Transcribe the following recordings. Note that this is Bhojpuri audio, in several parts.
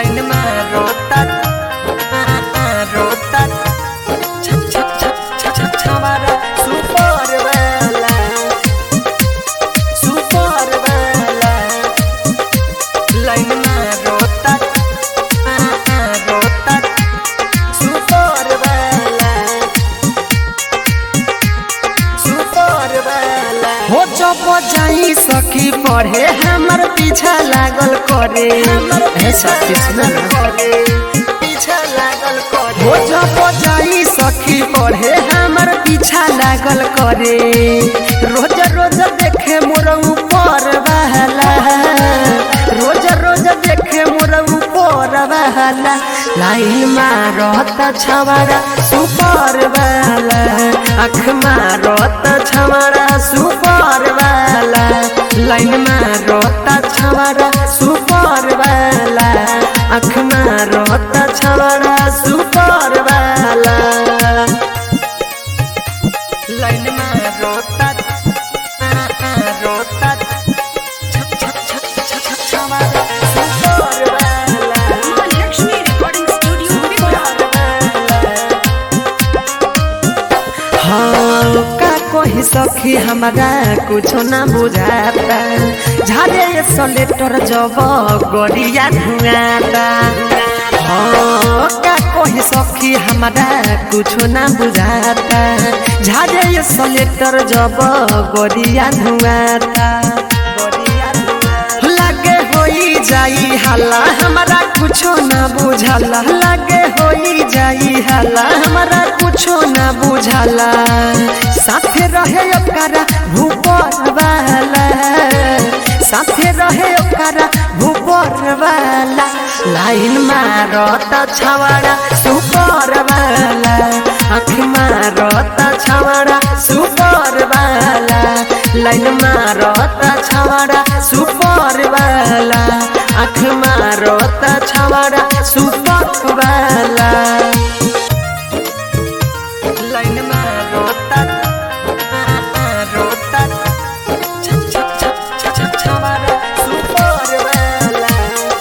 लाइन में रोता रोता छप छप छप छप छप छवारा सुपर वाला सुपर वाला लाइन में रोता रोता सुपर वाला सुपर वाला हो जब जाई सखी पढ़े हमर पीछा लागल करे ऐसा कृष्ण पीछा लागल करे हो जब जाई सखी पढ़े हमर पीछा लागल करे रोज रोज देखे मोर ऊपर बहला रोज रोज देखे मोर ऊपर बहला लाइन मारत छवाड़ा सुपर वाला अख मारत छवाड़ा सुपर वाला लाइन मारत छवाड़ा सुपर वाला अख मारत छवाड़ा सुपर वाला लाइन मारत रोता छप छप छप छप छप छवाड़ा सुपर वाला Lexmi Recording Studio, Pipra. हाँ का कही सखी हमारा कुछो ना बुझाता झारे सलेटर जब गड़िया धुआता हाँ का कही सखी हमारा कुछो ना बुझाता झारे सलेटर जब गड़िया धुआता गड़िया धुआता लागे होई जाई हल्ला हमारा कुछो ना बुझाला लागे होई जाई हल्ला हमारा कुछो ना बुझाला साथे रहे ओकरा भूपर वाला साथे रहे ओकरा भूपर वाला लाइन मारत छवाड़ा सुपर वाला आँख मारत छवाड़ा सुपर वाला लाइन मारत छवाड़ा सुपर वाला आँख मारत छवाड़ा सुपर वाला लाइन मारत रोता छप छप छप छप छप छवाड़ा सुपर वाला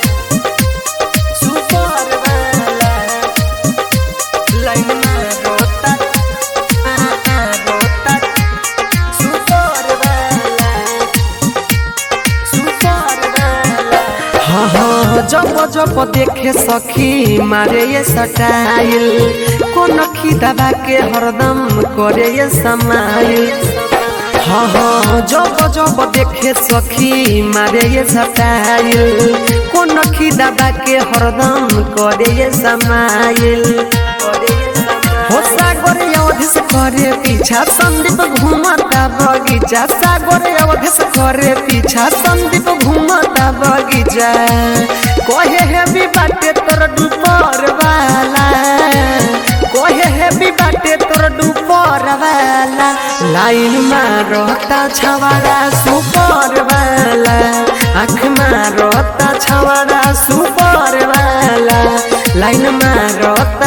सुपर वाला लाइन मारत रोता सुपर वाला सुपर वाला हाँ हाँ जब जब देखे सखी मारे ये सटाइल कोन दबा के हरदम करे ये समाइल हाँ हाँ जब जब देखे सखी मारे ये सटाइल कोन दबा के हरदम करे ये समाइल हो सागर अवधेश करे पीछा संदीप घूमता बगीचा सागर अवधेश करे पीछा संदीप घूमता बगीचा कहे है भी बाटे तोर डूपर वाला कहे है भी बाटे तोर डूपर वाला लाइन मारता छवाड़ा सुपर वाला आँख मारता छवाड़ा सुपर वाला लाइन मारता